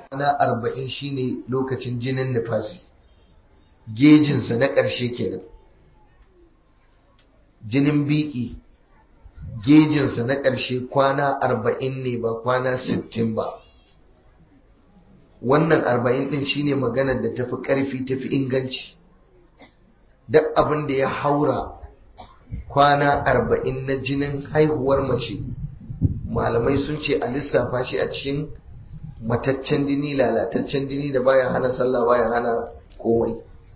kwana arba'in shine lokacin jinin nifasi gejinsa na ƙarshe kenan jinin biki gejinsa na ƙarshe kwana arba'in ne ba kwana sittin ba wannan arba'in ɗin shine maganar da tafi ƙarfi tafi inganci duk abin da ya haura kwana arba'in na jinin haihuwar mace malamai sun ce a lissafa shi a cikin mataccen jini lalataccen jini da baya hana sallah baya hana komai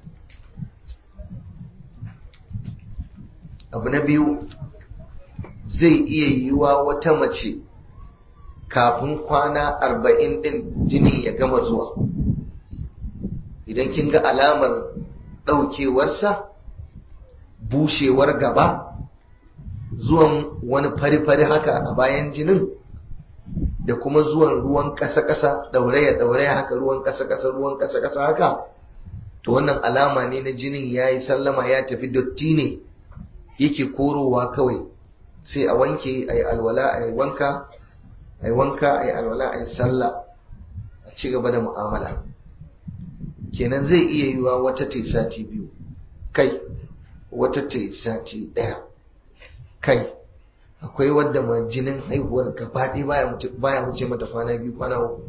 abu na biyu zai iya yiwuwa wata mace kafin kwana arba'in din jini ya gama zuwa idan kin ga alamar ɗaukewarsa bushewar gaba zuwan wani fari-fari haka a bayan jinin da kuma zuwan ruwan ƙasa-ƙasa ɗauraya-ɗauraya haka ruwan ƙasa-ƙasa ruwan ƙasa-ƙasa haka to wannan alama ne na jinin ya yi sallama ya tafi dotti ne yake korowa kawai sai a wanke a yi alwala a yi wanka a yi wanka a yi alwala a yi sallah a ci gaba da mu'amala kenan zai iya yiwa wata ta sati biyu kai wata ta sati ɗaya kai akwai wadda ma jinin haihuwar gabaɗe baya wuce mata kwana biyu kwana uku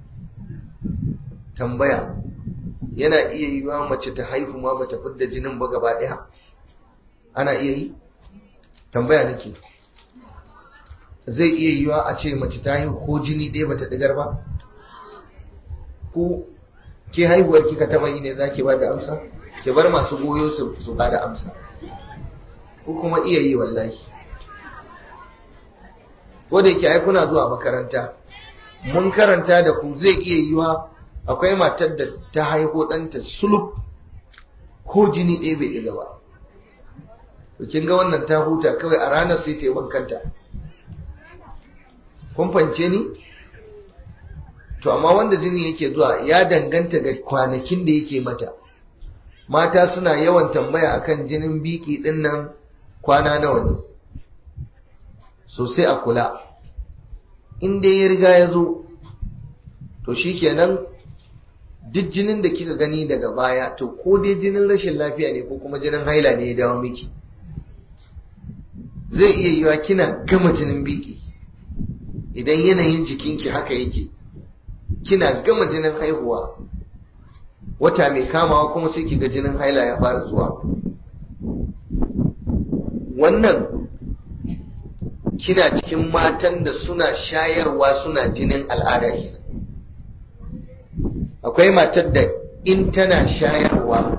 tambaya yana iya yiwa mace ta haihu ma bata fidda jinin ba gaba ɗaya ana iya yi tambaya nake zai iya yiwa a ce mace ta haihu ko jini ɗaya bata ɗigar ba ko ke haihuwar kika taba yi ne za ki ba da amsa ki bar masu goyo su ba da amsa ko kuma iya yi wallahi ko da yake ai kuna zuwa makaranta mun karanta da ku zai iya yiwa akwai matar da ta haihu ɗanta sulub ko jini ɗaya bai ɗiga ba to kin ga wannan ta huta kawai a ranar sai ta yi wankanta kun fahimce ni to amma wanda jini yake zuwa ya danganta ga kwanakin da yake mata mata suna yawan tambaya akan jinin biki din nan kwana nawa ne sosai a kula in dai ya riga ya zo to shikenan duk jinin da kika gani daga baya to ko dai jinin rashin lafiya ne ko kuma jinin haila ne ya dawo miki zai iya yiwa kina gama jinin biki idan yanayin jikinki haka yake kina gama jinin haihuwa wata mai kamawa kuma sai kiga jinin haila ya fara zuwa wannan kina cikin matan da suna shayarwa suna jinin al'ada kenan akwai matar da in tana shayarwa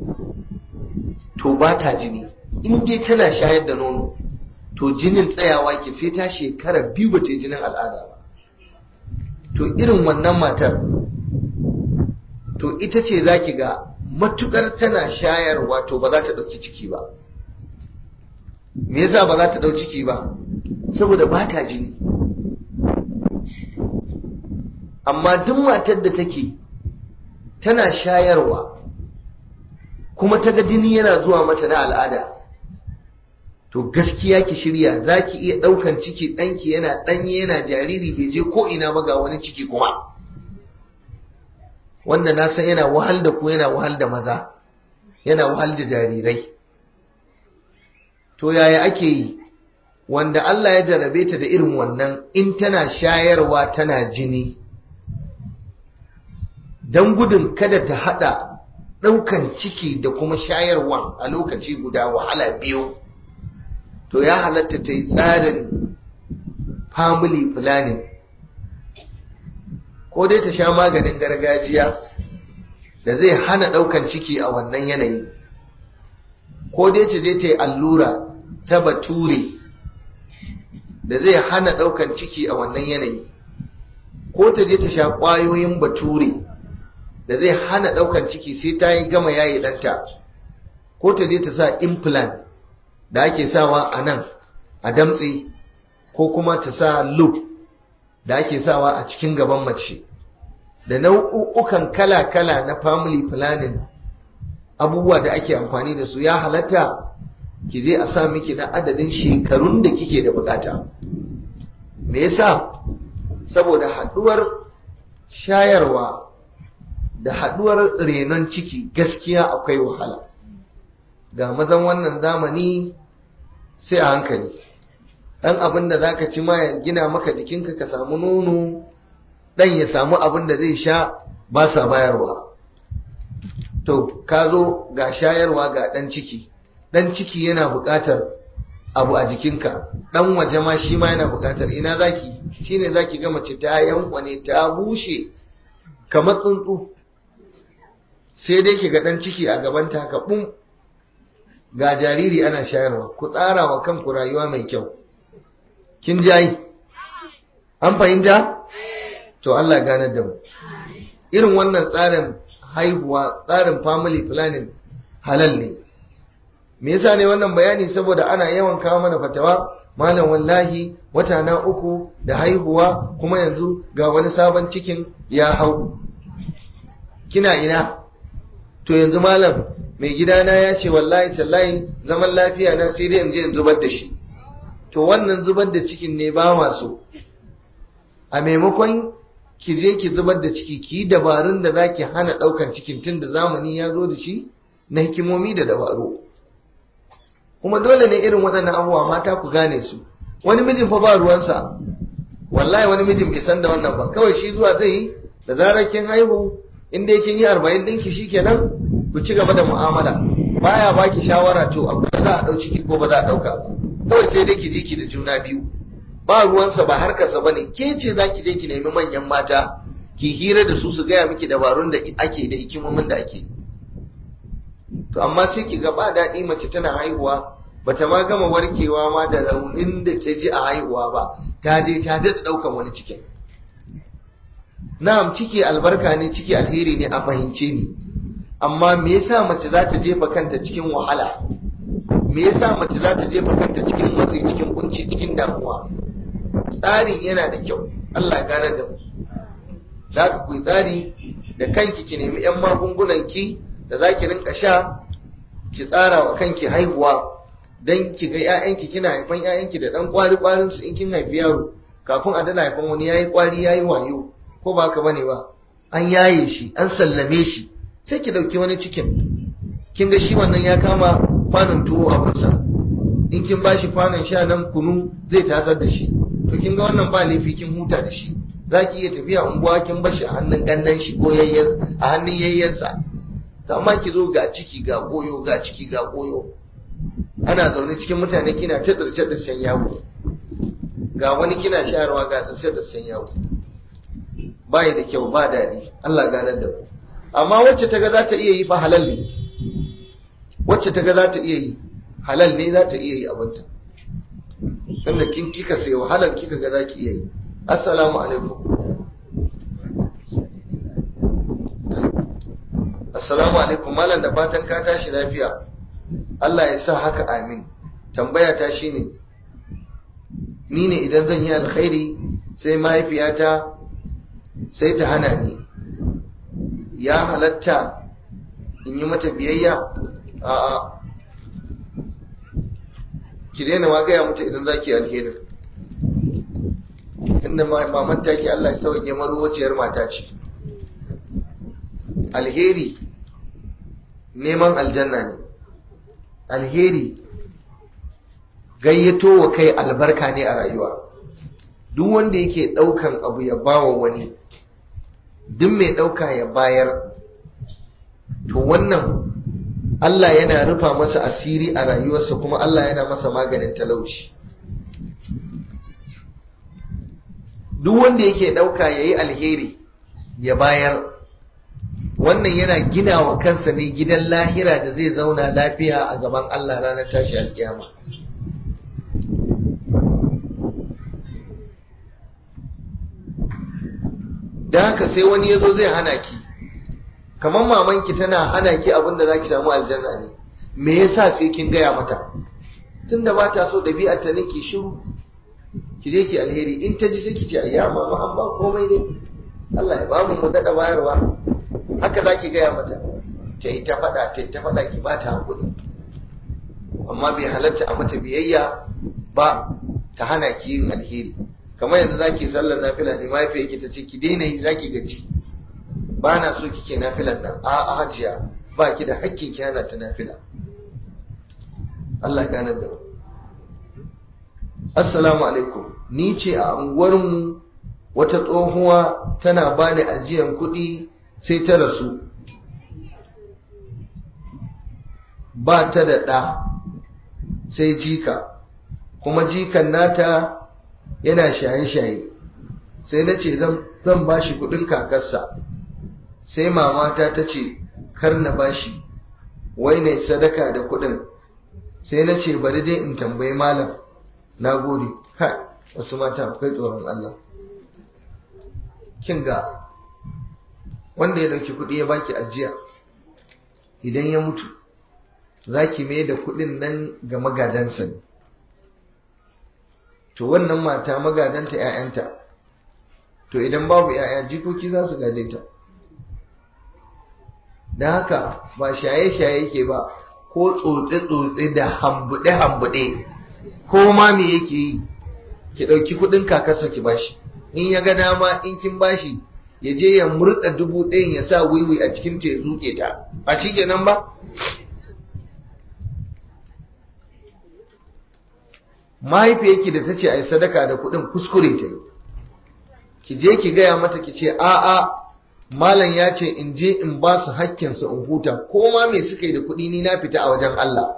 to ba ta jini in dai tana shayar da nono to jinin tsayawa ke sai ta shekara biyu ba ta yi jinin al'ada ba to irin wannan matar to ita ce za ki ga matukar tana shayarwa to ba za ta ɗauki ciki ba me yasa ba za ta ɗau ciki ba saboda ba ta jini amma duk matar da take tana shayarwa kuma ta ga jini yana zuwa mata na al'ada to gaskiya ki shirya za ki iya ɗaukan ciki ɗanki yana ɗanye yana jariri bai je ko ina ba ga wani ciki kuma wanda na san yana wahal da ku yana wahal da maza yana wahal da jarirai to yaya ake yi wanda Allah ya jarrabe ta da irin wannan in tana shayarwa tana jini don gudun kada ta haɗa ɗaukan ciki da kuma shayarwa a lokaci guda wahala biyu to ya halatta ta yi tsarin family planning ko dai ta sha maganin gargajiya da zai hana ɗaukan ciki a wannan yanayi ko dai ta je ta yi allura ta bature da zai hana ɗaukan ciki a wannan yanayi ko ta je ta sha ƙwayoyin bature da zai hana ɗaukan ciki sai ta yi gama yayi ɗanta ko ta je ta sa implant da ake sawa a nan a damtse ko kuma ta sa loop da ake sawa a cikin gaban mace da nau'ukan kala-kala na family planning abubuwa da ake amfani da su ya halatta ki je a sa miki na adadin shekarun da kike da bukata me yasa saboda haduwar shayarwa da haduwar renon ciki gaskiya akwai wahala ga mazan wannan zamani sai a hankali dan abin da zaka ci ma ya gina maka jikinka ka samu nono dan ya samu abin da zai sha ba sa bayarwa to ka zo ga shayarwa ga dan ciki dan ciki yana buƙatar abu a jikinka dan waje ma shi ma yana buƙatar ina zaki shine zaki ga mace ta yankwane ta bushe kamar tsuntsu sai dai ki ga dan ciki a gabanta haka bum ga jariri ana shayarwa ku tsara wa kanku rayuwa mai kyau kin jayi an fahimta to Allah ganar da mu irin wannan tsarin haihuwa tsarin family planning halal ne me yasa ne wannan bayani saboda ana yawan kawo mana fatawa malam wallahi wata na uku da haihuwa kuma yanzu ga wani sabon cikin ya hau kina ina to yanzu malam mai gidana ya ce wallahi tallahi zaman lafiya na sai dai in je in zubar da shi to wannan zubar da cikin ne ba maso a maimakon ki je ki zubar da ciki ki dabarun da zaki hana daukan cikin tun da zamani ya zo da shi na hikimomi da dabaru kuma dole ne irin waɗannan abubuwa mata ku gane su wani mijin fa ba ruwansa wallahi wani mijin bai san da wannan ba kawai shi zuwa zai yi da zarar kin haihu in dai kin yi arba'in ɗinki shikenan ku ci gaba da mu'amala baya baki shawara to abu da za a ɗau ciki ko ba za a ɗauka ba kawai sai dai ki je ki da juna biyu ba ruwansa ba harkarsa bane ke ce za ki je ki nemi manyan mata ki hira da su su gaya miki dabarun da ake da hikimomin da ake to amma sai ki ga ba daɗi mace tana haihuwa bata ma gama warkewa ma da raunin da ta ji a haihuwa ba ta je ta daɗa ɗaukan wani cikin na'am ciki albarka ne ciki alheri ne a fahimce ni amma me yasa mace za ta jefa kanta cikin wahala me yasa mace za ta jefa kanta cikin matsi cikin kunci cikin damuwa tsarin yana da kyau Allah ya gane da mu za ka kuyi tsari da kanki ki nemi yan magungunan ki da za ki rinka sha ki tsara wa kanki haihuwa dan ki ga ƴaƴanki kina haifan ƴaƴanki da dan kwari kwarin su in kin haifi yaro kafin a dana haifan wani yayi kwari yayi wayo ko ba ka bane ba an yaye shi an sallame shi sai ki dauki wani cikin kin ga shi wannan ya kama kwanon tuwo a bursa in kin bashi kwanon sha nan kunu zai tasar da shi to kin ga wannan ba laifi kin huta da shi zaki iya tafiya unguwa kin bashi a hannun gannan shi ko yayyan a hannun yayyansa to amma ki zo ga ciki ga goyo ga ciki ga goyo ana zaune cikin mutane kina ta tsirce tsircen yawo ga wani kina shayarwa ga tsirce tsircen yawo bai da kyau ba daɗi Allah ganar da ku amma wacce ta ga za ta iya yi fa halal ne wacce ta ga za ta iya yi halal ne za ta iya yi abinta tunda kin kika sai halal kika ga za ki iya yi assalamu alaikum assalamu alaikum malam da fatan ka tashi lafiya Allah ya sa haka amin tambaya ta shine ni ne idan zan yi alkhairi sai mahaifiyata sai ta hana ni ya halatta in yi mata biyayya a'a ki daina ma gaya mata idan za ki alheri inda maman taki Allah ya sauke maruwaciyar mata ce alheri neman aljanna ne alheri gayyato wa kai albarka ne a rayuwa duk wanda yake daukan abu ya bawa wani duk mai dauka ya bayar to wannan Allah yana rufa masa asiri a rayuwarsa kuma Allah yana masa maganin talauci duk wanda yake dauka yayi alheri ya bayar wannan yana gina wa kansa ne gidan lahira da zai zauna lafiya a gaban Allah ranar tashi alkiyama da haka sai wani ya zo zai hana ki kamar mamanki tana hana ki abin da za ki samu aljanna ne me yasa sai kin gaya mata tunda ba ta so ɗabi'ar ta ne ki shiru ki je ki alheri in ta ji sai ki ce ayya mama an ba komai ne Allah ya ba mu mu daɗa bayarwa haka za ki gaya mata ta yi ta faɗa ta yi ta faɗa ki ba ta haƙuri amma bai halatta a mata biyayya ba ta hana ki yin alheri kamar yanzu zaki sallar nafila ne mahaifiyarki ta ce ki daina yi zaki gaji ba na so kike nafilan nan a a hajiya ba ki da hakkin ki hana ta nafila Allah ganar da mu assalamu alaikum ni ce a unguwarmu wata tsohuwa tana bani ajiyan kuɗi sai ta rasu ba ta da ɗa sai jika kuma jikan nata yana shaye-shaye sai na ce zan ba shi kuɗin kakarsa sai mamata ta ce kar na ba shi wai ne sadaka da kuɗin sai na ce bari dai in tambayi malam na gode ha wasu mata akwai tsoron Allah kin ga wanda ya dauki kuɗi ya baki ajiya idan ya mutu zaki mai da kuɗin nan ga magadansa ne to wannan mata magadanta ‘ya'yanta to idan babu ‘ya'ya jikoki za su gaje ta da haka ba shaye-shaye ke ba ko tsotse-tsotse da hambuɗe-hambuɗe ko ma me yake yi ki ɗauki kuɗin kakarsa ki bashi in ya ga dama in kin bashi ya je ya murɗa dubu ɗayan ya sa wiwi a cikin ta ya zuke ta a shi kenan ba mahaifiyarki da ta ce a yi sadaka da kuɗin kuskure ta yi ki je ki gaya mata ki ce a'a malam ya ce in je in ba su hakkinsu in huta ko ma me suka yi da kuɗi ni na fita a wajen Allah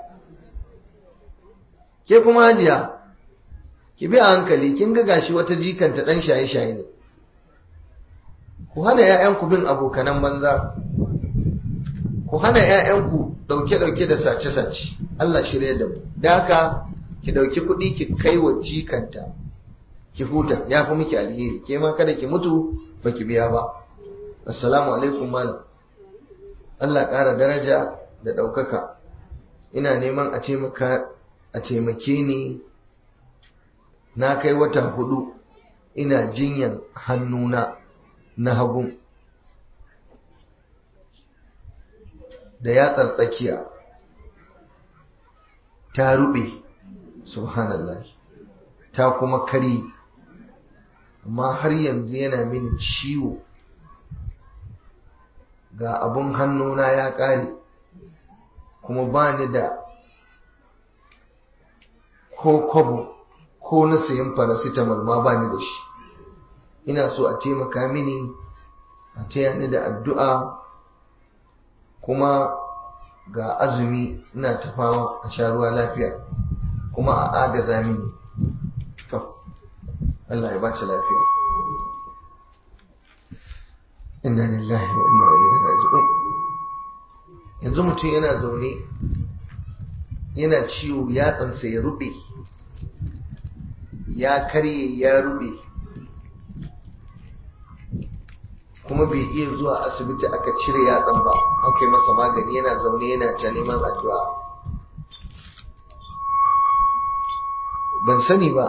ke kuma hajiya ki bi a hankali kin ga gashi wata jikanta dan shaye-shaye ne ku hana ƴaƴanku bin abokanan banza ku hana ƴaƴanku dauke-dauke da sace-sace Allah shirye da mu da haka ki dauki kuɗi ki kai wa jikanta ki huta ya fi miki alheri ke ma kada ki mutu baki biya ba assalamu alaikum malam Allah ƙara daraja da ɗaukaka ina neman a taimaka a taimake ni na kai wata hudu ina jinyan hannuna na hagu da yatsar tsakiya ta rube subhanallah ta kuma kari amma har yanzu yana min ciwo ga abun hannuna ya kare kuma ba ni da ko kwabo ko na sayan paracetamol ma ba ni da shi ina so a taimaka mini a taya ni da addu'a kuma ga azumi ina tafawa a sha ruwa lafiya kuma a agaza mini to Allah ya baci lafiya inna lillahi wa inna ilaihi raji'un yanzu mutum yana zaune yana ciwo yatsansa ya rube ya karye ya rube kuma bai iya zuwa asibiti aka cire yatsan ba an kai masa magani yana zaune yana ta neman addu'a ban sani ba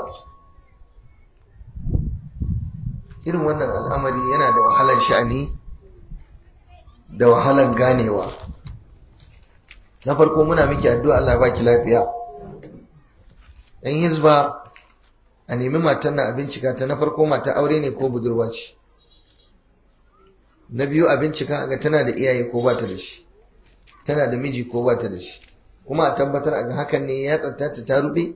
irin wannan al'amari yana da wahalan sha'ani da wahalan ganewa na farko muna miki addu'a Allah ya baki lafiya yan hizba a nemi matan na bincika ta na farko mata aure ne ko budurwa ce na biyu a bincika ga tana da iyaye ko ba ta da shi tana da miji ko ba ta da shi kuma a tabbatar a ga hakan ne ya tsatta ta rube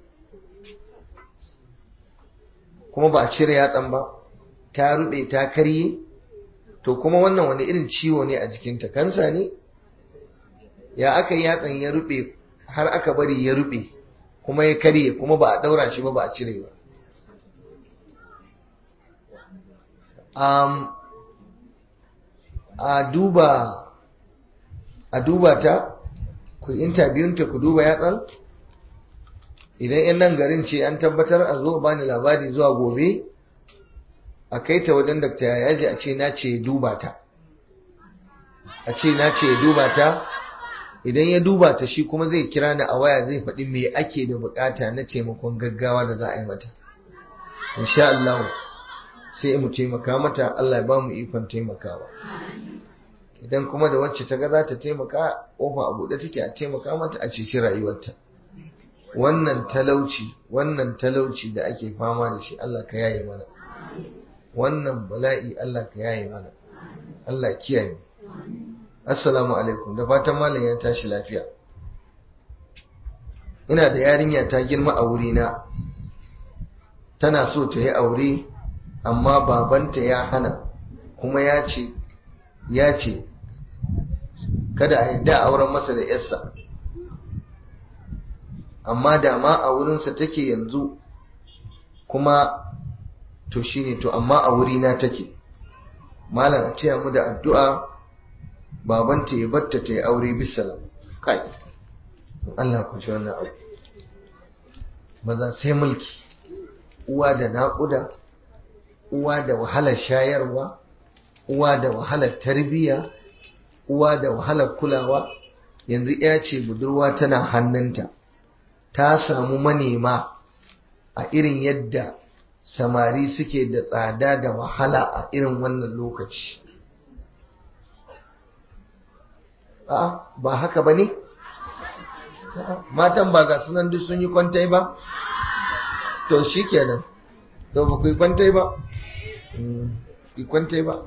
kuma ba a cire yatsan ba ta rube ta karye to kuma wannan wani irin ciwo ne a jikinta kansa ne ya aka yi yatsan ya rube har aka bari ya rube kuma ya karye kuma ba a daura shi ba ba a cire ba um, a duba a duba ta ku interviewta ku duba yatsan idan yan nan garin ce an tabbatar a zo bani labari zuwa gobe a kai ta wajen dakta yaji a ce na ce duba ta a ce na ce duba ta idan ya duba ta shi kuma zai kira ni a waya zai faɗi me ake da bukata na taimakon gaggawa da za a yi mata insha Allah sai mu taimaka mata Allah ya ba mu ikon taimakawa idan kuma da wacce ta ga za ta taimaka kofa a buɗe take a taimaka mata a ceci rayuwarta wannan talauci wannan talauci da ake fama da shi Allah ka yaye mana wannan bala'i Allah ka yaye mana Allah kiyaye assalamu alaikum da fatan malam ya tashi lafiya ina da yarinya ta girma a wurina tana so ta yi aure amma babanta ya hana kuma ya ce ya ce kada a yadda auren masa da yarsa amma da ma a wurinsa take yanzu kuma to shine to amma a wurina take malam a taya mu da addu'a babanta ya batta ta yi aure bisalam kai Allah ku ji wannan abu maza sai mulki uwa da naƙuda uwa da wahalar shayarwa uwa da wahalar tarbiyya uwa da wahalar kulawa yanzu ya ce budurwa tana hannunta ta samu manema a irin yadda samari suke da tsada da wahala a irin wannan lokaci a ba haka ba ne matan ba ga sunan duk sun yi kwantai ba to shi kenan to ba ku yi kwantai ba yi kwantai ba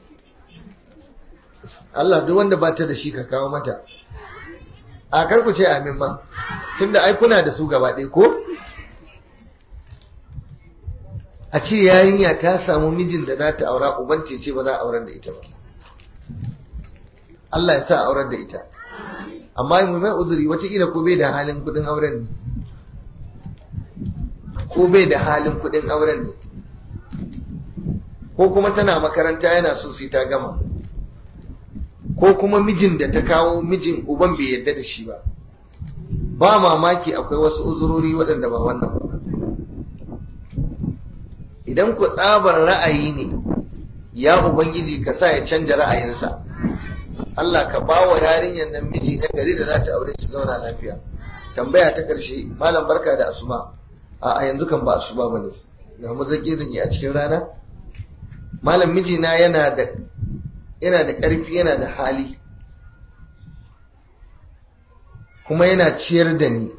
Allah duk wanda ba ta da shi ka kawo mata a karku ce amin ma tunda ai kuna da su gaba ɗaya ko a ce yarinya ta samu mijin da za ta aura uban ce ba za a aurar da ita ba Allah ya sa aurar da ita amma mu mai uzuri watakila ko bai da halin kudin auren ne ko bai da halin kudin auren ne ko kuma tana makaranta yana so sai ta gama ko kuma mijin da ta kawo mijin uban bai yadda da shi ba ba mamaki akwai wasu uzurori waɗanda ba wannan ba idan ku tsabar ra'ayi ne ya ubangiji ka sa ya canja ra'ayinsa Allah ka ba wa yarinyar nan miji na gari da za ta aure su zauna lafiya tambaya ta ƙarshe malam barka da asuba a yanzu kan ba asuba bane ga mu zage zage a cikin rana malam mijina yana da yana da ƙarfi yana da hali kuma yana ciyar da ni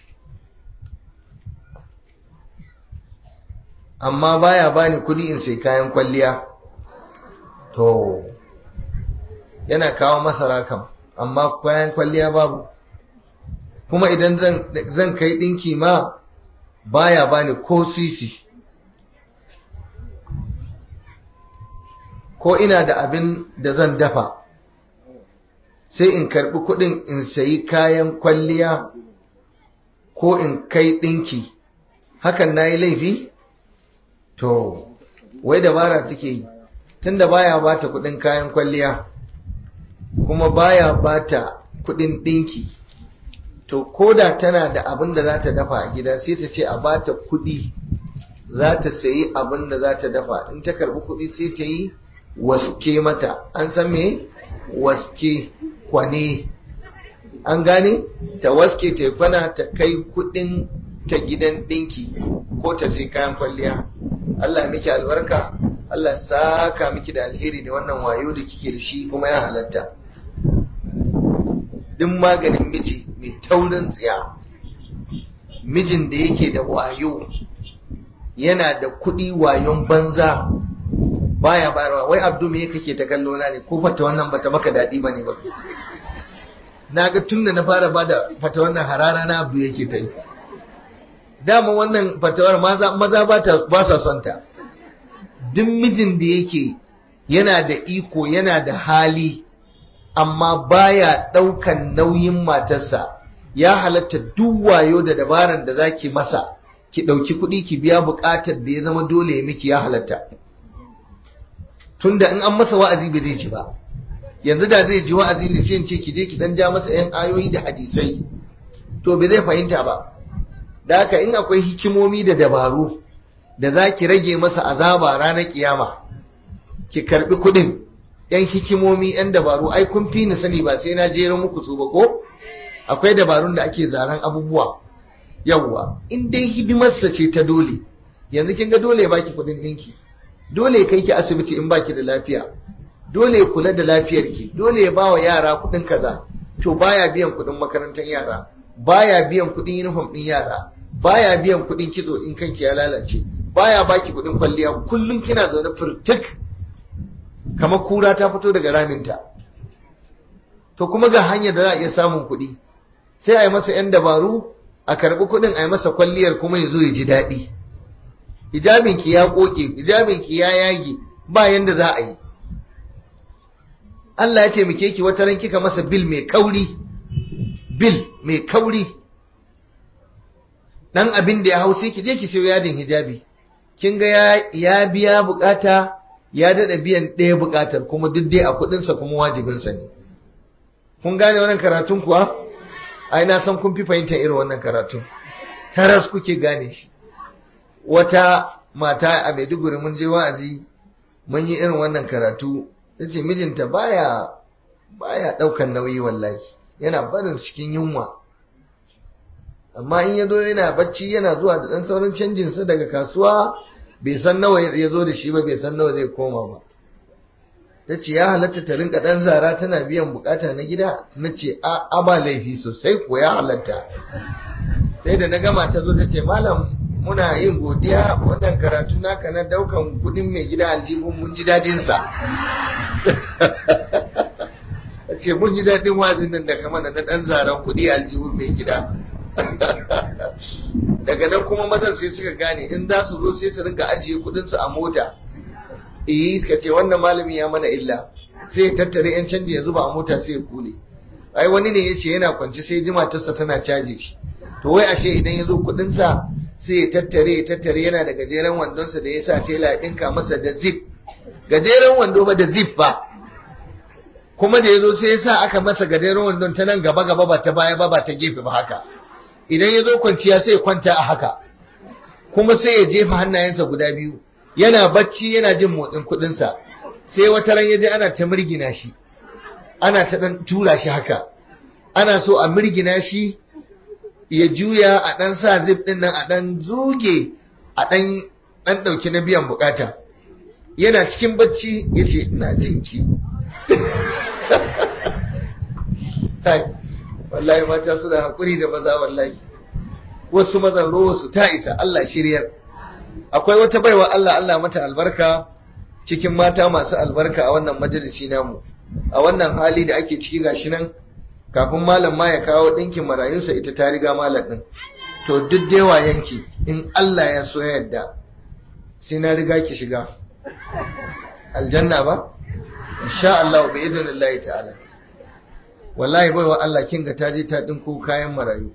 amma baya bani kuɗi in sai kayan kwalliya to yana kawo masara kam amma kayan kwalliya babu kuma idan zan kai ɗinki ma baya bani ko sisi ko ina da abin da zan dafa sai in karɓi kuɗin in sayi kayan kwalliya ko in kai ɗinki hakan na yi laifi to wai dabara take yi tunda baya bata kuɗin kayan kwalliya kuma baya bata kuɗin ɗinki to koda tana da abin da za ta dafa a gida sai ta ce a bata kuɗi za ta sayi abin da za ta dafa in ta karɓi kuɗi sai ta yi waske mata an san me waske kwane an gane ta waske ta kwana ta kai kuɗin ta gidan ɗinki ko ta sai kayan kwalliya Allah miki albarka Allah saka miki da alheri da wannan wayo da kike da shi kuma ya halatta duk maganin miji mai taurin tsiya mijin da yake da wayo yana da kuɗi wayon banza baya bayarwa wai abdu me kake ta kallo na ne ko fata wannan bata maka daɗi bane ba na ga tun da na fara bada fata wannan harara na abdu yake ta yi dama wannan fatawar maza maza ba sa son ta duk mijin da yake yana da iko yana da hali amma baya ɗaukan nauyin matarsa ya halatta duk wayo da dabaran da zaki masa ki ɗauki kuɗi ki biya buƙatar da ya zama dole ya miki ya halatta tunda in an masa wa'azi bai zai ji ba yanzu da zai ji wa'azi ne sai ce ki je ki dan ja masa yan ayoyi da hadisai to bai zai fahimta ba da haka in akwai hikimomi da dabaru da za ki rage masa azaba ranar kiyama ki karbi kuɗin yan hikimomi yan dabaru ai kun fi ni sani ba sai na jera muku su ba ko akwai dabarun da ake zaren abubuwa yawwa in dai hidimarsa ce ta dole yanzu kin ga dole ya baki kuɗin ɗinki dole ya kai ki asibiti in baki da lafiya dole ya kula da lafiyarki dole ya bawa yara kuɗin kaza to baya biyan kuɗin makarantar yara baya biyan kuɗin uniform ɗin yara baya biyan kuɗin kitso in kanki ya lalace baya baki kuɗin kwalliya kullum kina zaune furtuk kamar kura ta fito daga raminta to kuma ga hanyar da za a iya samun kuɗi sai a yi masa 'yan dabaru a karɓi kuɗin a yi masa kwalliyar kuma ya zo ya ji daɗi hijabinki ya ƙoƙe hijabinki ya yage ba yanda za a yi Allah ya taimake ki wata ran kika masa bil mai kauri bil mai kauri dan abin da ya hau sai ki je ki sayo yadin hijabi kin ga ya, ya biya bukata ya dada biyan ɗaya bukatar kuma duk dai a kuɗinsa kuma wajibinsa ne kun gane wannan karatun kuwa ai na san kun fi fahimtar irin wannan karatun taras kuke gane shi wata mata a Maiduguri mun je wa'azi mun yi irin wannan karatu tace mijinta baya baya daukan nauyi wallahi yana barin cikin yunwa amma in yazo yana bacci yana zuwa da dan sauran canjin sa daga kasuwa bai san nawa ya zo da shi ba bai san nawa zai koma ba tace ya halatta ta rinka dan zara tana biyan bukata na gida nace a a ba laifi sosai ko ya halatta sai da na gama ta zo tace malam muna yin godiya wannan karatu naka na daukan kudin mai gida aljihun mun ji dadin sa ce mun ji dadin wazin nan da kama na dan zaren kudi aljihun mai gida daga nan kuma mazan sai suka gane in za su zo sai su rinka ajiye kudin su a mota eh suka ce wannan malami ya mana illa sai ya tattare yan canji ya zuba a mota sai ya kule ai wani ne yace yana kwance sai ji matarsa tana caje shi to wai ashe idan ya zo kudin sa sai ya tattare ya tattare yana da gajeren wandonsa da ya sa tela ya ɗinka masa da zip gajeren wando ba da zip ba kuma da ya zo sai ya sa aka masa gajeren wandon ta nan gaba gaba ba ta baya ba ba ta gefe ba haka idan ya zo kwanciya sai ya kwanta a haka kuma sai ya jefa hannayensa guda biyu yana bacci yana jin motsin kuɗinsa sai wata ran ya je ana ta mirgina shi ana ta ɗan tura shi haka ana so a mirgina shi ya juya a ɗan sa zip ɗin nan a ɗan zuge a ɗan ɗan ɗauki na biyan bukata yana cikin bacci ya ce ina jinki wallahi mata suna haƙuri da maza wallahi wasu mazan su ta isa Allah shiryar akwai wata baiwa Allah Allah mata albarka cikin mata masu albarka a wannan majalisi namu a wannan hali da ake ciki gashi nan kafin malam ma ya kawo ɗinkin marayunsa ita ta riga malam ɗin to duk dewa yanki in Allah ya so yadda sai na riga ki shiga aljanna ba insha Allah bi idnillahi ta'ala wallahi baiwa Allah kin ga ta je ta ɗinko kayan marayu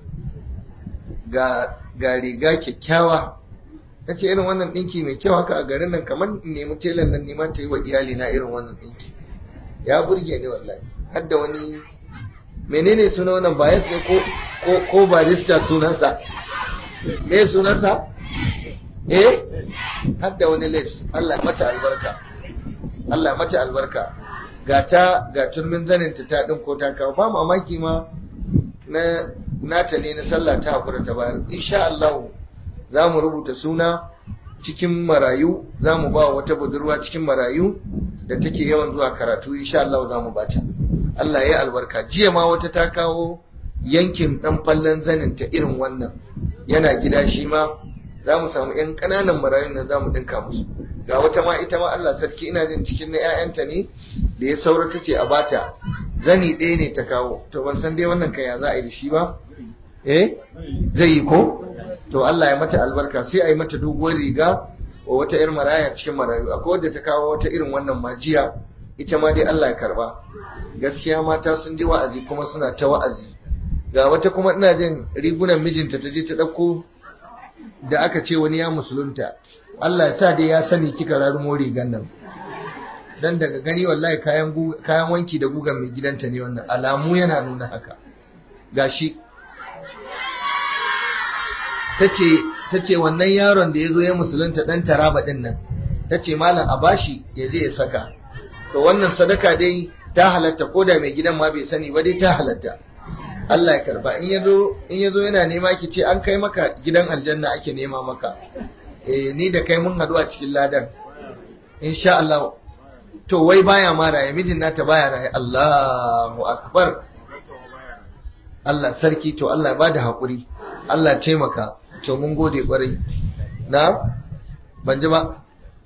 ga ga riga kyakkyawa tace irin wannan ɗinki mai kyau haka a garin nan kamar in nemi telan nan nima ta yi wa iyali na irin wannan ɗinki ya burge ni wallahi har da wani menene suna wannan bias ne ko ko ko barista sunansa me sunansa eh har da wani les Allah mata albarka Allah mata albarka ga ta ga turmin zanin ta ta din ko ta kawo ba mamaki ma na nata ne na sallah ta hakura ta bayar insha Allah za mu rubuta suna cikin marayu za mu ba wata budurwa cikin marayu da take yawan zuwa karatu insha Allah za mu bata Allah ya albarka jiya ma wata ta kawo yankin dan fallan zanin ta irin wannan yana gida shi ma za mu samu yan ƙananan marayun da za mu dinka musu ga wata ma ita ma Allah sarki ina jin cikin na 'ya'yanta ne da ya saura ta ce a bata zani ɗaya ne ta kawo to ban san dai wannan kaya za a yi da shi ba eh zai yi ko to Allah ya mata albarka sai a yi mata doguwar riga wa wata irin maraya cikin marayu akwai wadda ta kawo wata irin wannan majiya ita ma dai Allah ya karba gaskiya mata sun ji wa'azi kuma suna ta wa'azi ga wata kuma ina jin rigunan mijinta ta je ta ɗauko da aka ce wani ya musulunta Allah ya sa dai ya sani kika rarumo rigan nan dan daga gani wallahi kayan kayan wanki da gugan mai gidanta ne wannan alamu yana nuna haka gashi tace tace wannan yaron da yazo ya musulunta dan taraba din nan tace malam a bashi ya je ya saka to wannan sadaka dai ta halatta koda mai gidan ma bai sani ba dai ta halatta Allah ya karba in yazo in yazo yana nema ki ce an kai maka gidan aljanna ake nema maka eh ni da kai mun hadu a cikin ladan insha Allah to wai baya ma raye mijin nata baya raye Allahu akbar Allah sarki to Allah ba da haƙuri Allah taimaka to mun gode ƙwarai na ban ji ba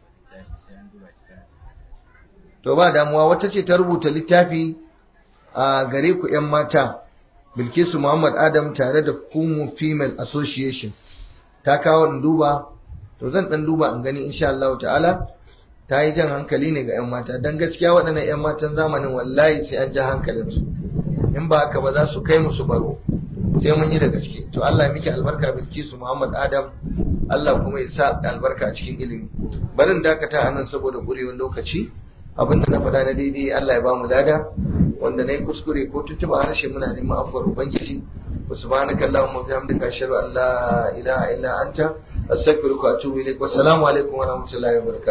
to ba damuwa wata ce ta rubuta littafi a gare ku 'yan mata bilkisu muhammad adam tare da kumu female association ta kawo in duba to zan dan duba in gani insha Allah ta'ala ta yi jan hankali ne ga 'yan mata don gaskiya waɗannan 'yan matan zamanin wallahi sai an ja hankalinsu in ba haka ba za su kai musu baro sai mun yi da gaske to Allah ya miki albarka bilkisu muhammad adam Allah kuma ya sa albarka cikin ilimi barin dakata a nan saboda ƙurewar lokaci abinda na faɗa na daidai Allah ya ba mu dada wanda na yi kuskure ko tuntuɓa harshe muna neman afuwar ubangiji wa subhanaka allahumma wa bihamdika ashhadu an la ilaha illa anta astaghfiruka wa atubu ilaik wa assalamu alaikum wa rahmatullahi wa barakatuh